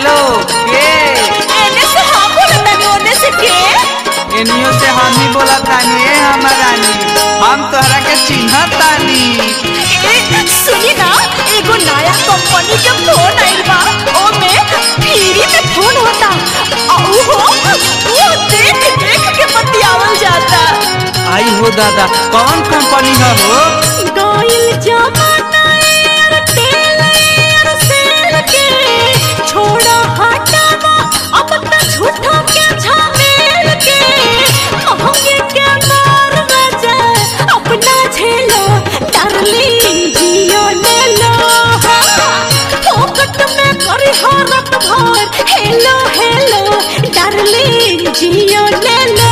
hello के एने से हम बोलत तानी ओने से के एनियो से हम ही बोला तानी ए हमर रानी हम तोहरा के चिन्हत तानी ए सुनी ना एगो नया कंपनी के फोन आइल बा ओमे फ्री में फोन होता औ हो वो देख देख के बतियावल जाता आई हो दादा कौन कंपनी है हो गइल जमाना एयरटेल एयरसेल के छोड़ा हटावा अब त झूठा के झमेल के महंगे के मार बजा अपना झेलो डार्लिंग जियो ले लो फोकट में करी हरत भर हेलो हेलो डार्लिंग जियो ले लो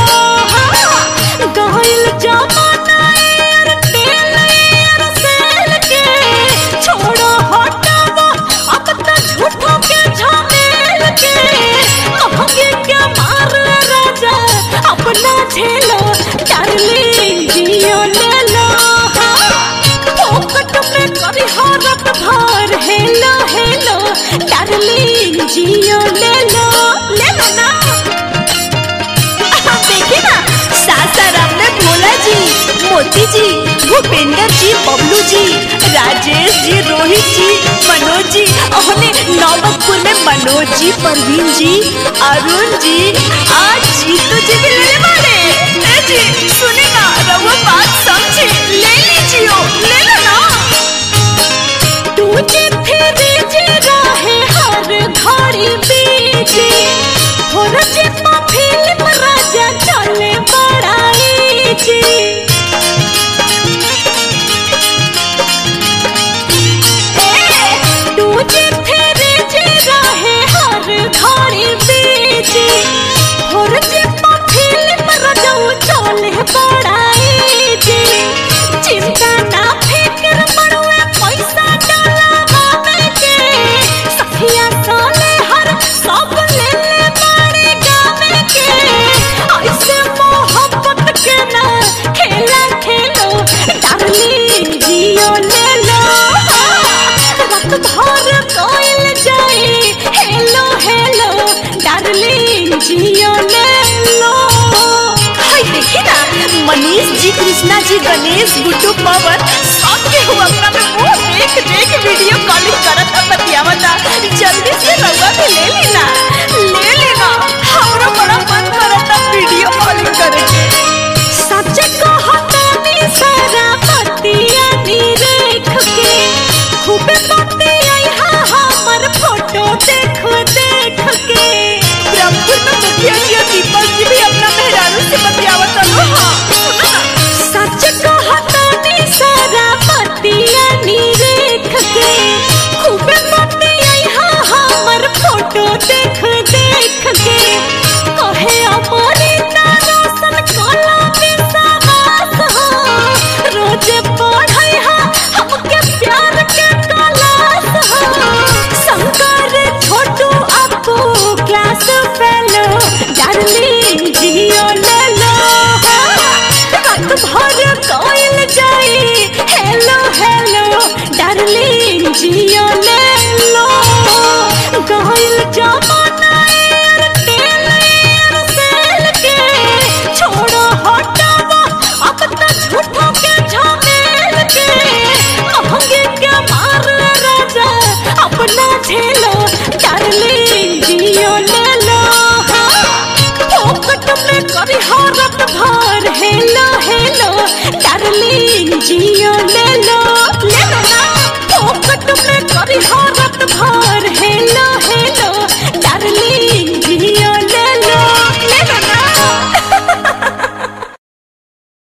गइल जमाना एयरटेल एयरसेल के छोड़ो हटावा अब त झूठों के झमेल के महंगे के मार राजा अपना झेलो डार्लिंग जियो ले लो फोकट में करी हरत भर हेलो हेलो डार्लिंग जियो ले लो ले लो ना देखिए ना सासाराम में भोला जी मोती जी भूपेंद्र जी बबलू जी राजेश जी रोहित जी मनोज जी हमने नौबतपुर में मनोज जी परवीन जी अरुण जी आज जीतू जी भी लेने वाले ए जी सुने ना रहुआ बात समझे ले लीजिए ले लो ना तुझे फिर जे रहे हर घड़ी बीजी थोड़ा जे पा फिल्म राजा चले बड़ाई जी ए, तुझे फिर जे रहे हर घड़ी बीजी थोड़ा जे पा फिल्म राजा चले बड़ाई जी चिंता ना फिक्र मरुए पैसा डलावे के सखिया साले हर सब ले ले मारे गावे के ऐसे मोहब्बत के ना खेला खेलो डार्लिंग जियो ले लो रात भर कोयल जाए हेलो हेलो डार्लिंग जियो ले लो हाय देखी ना मनीष जी कृष्णा जी गणेश गुड्डू पवन सब के हुआ अपना में वो देख देख वीडियो कॉलिंग करत बतियावता जल्दी से रउआ भी ले लेना ले लेना हमरो बड़ा मन करता वीडियो कॉलिंग करे के सच कहतानी सारा बतिया नी रेख के खूब बतिया यहाँ हमर फोटो देख देख के ब्रह्मपुर में मुखिया जी और दीपक जी भी अपना मेहरारू से बतियावत लो हाँ सुनो ना सच कहतानी सारा बतिया नी रेख के खूब बतिया यहाँ हमर फोटो देख देख के कहे अमरिता रोशन कोला विश्वास हो रोज पढ़ै हा हमके प्यार के क्लास हो शंकर छोटू अपू क्लास फेलो डार्लिंग जियो ले लो रात भर कोयल जाई हेलो हेलो डार्लिंग जियो ले लो गइल जमाना एयरटेल एयरसेल के छोड़ो हटावा अब त झूठों के झमेल के महंगे के मार राजा अपना झेलो डार्लिंग जियो ले लो फोकट में करी हरत भर हेलो हेलो डार्लिंग जियो ले लो